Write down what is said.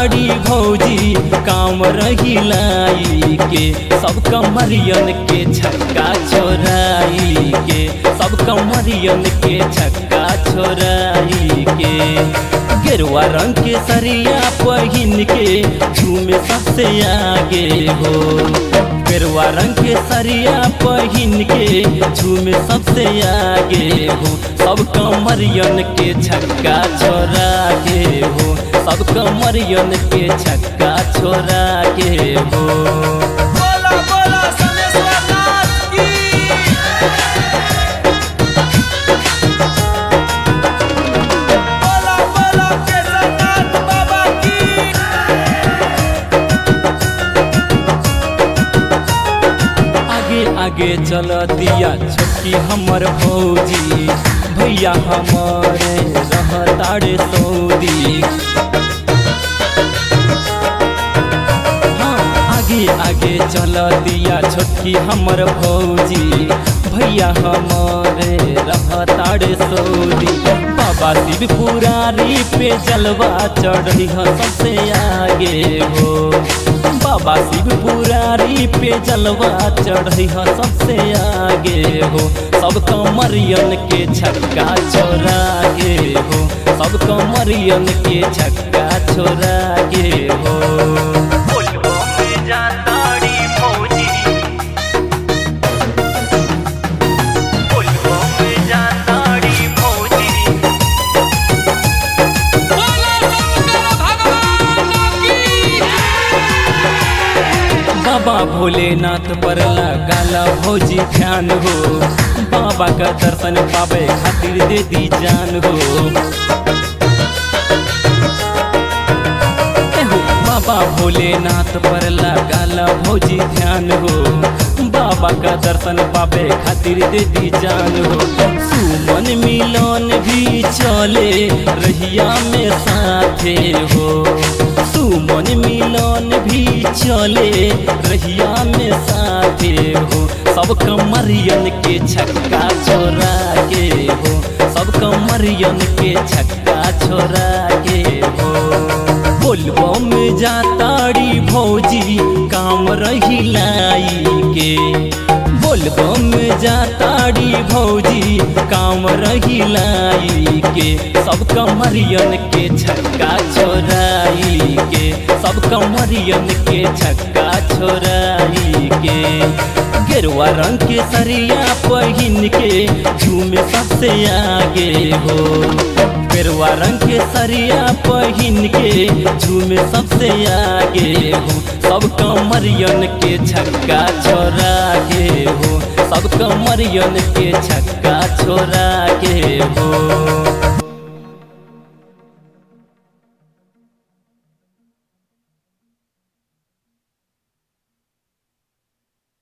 ताड़ी भौजी काम रहिलाई के सब कमरियन के छक्का छोराई के सब कमरियन के छक्का छोराई के गेरुआ रंग के सरिया पहिन के झूमे सबसे आगे हो गेरुआ रंग के सरिया पहिन के झूमे सबसे आगे हो सब कमरियन के छक्का छोरा के हो सब कमरियन के छक्का छोरा के हो बोला बोला समेश्वर नाथ की बोला बोला केदारनाथ बाबा की आगे आगे चल दिया छोटकी हमर भौजी भैया हमारे रहताड़े सऊदी हाँ आगे आगे चल दिया छोटकी हमर भौजी भैया हमारे रहताड़े सऊदी बाबा शिव पुरारी पे जलवा चढ़ी सबसे आगे हो बाबा शिव पुरारी पे जलवा चढ़ी सबसे आगे हो सब कमरियन के छक्का छोरा के हो सब कमरियन के छक्का छोरा के हो बोला शंकर भगवान की बाबा भोलेनाथ पर लगाला भौजी ध्यान हो बाबा का दर्शन पावे खातिर दे दी जान हो एहो, बाबा भोलेनाथ पर लगाला भौजी ध्यान हो बाबा का दर्शन पावे खातिर दे दी जान हो सुमन मिलन भी चले रहिया में साथे हो सुमन मिलन भी चले रहिया में साथे हो सब कमरियन के छक्का छोरा के हो सब कमरियन के छक्का छोरा के हो बोलबो में जाताड़ी भौजी काम रहिलाई के बोलबो में जाताड़ी भौजी काम रहिलाई के सब कमरियन के छक्का छोराई के सब कमरियन के छक्का छोराई के गेरुआ रंग के सरिया पहिन के झूमे सबसे आगे हो गेरुआ रंग के सरिया पहिन के झूमे सबसे आगे हो सब कमरियन के छक्का छोरा के हो सब कमरियन के छक्का छोरा के हो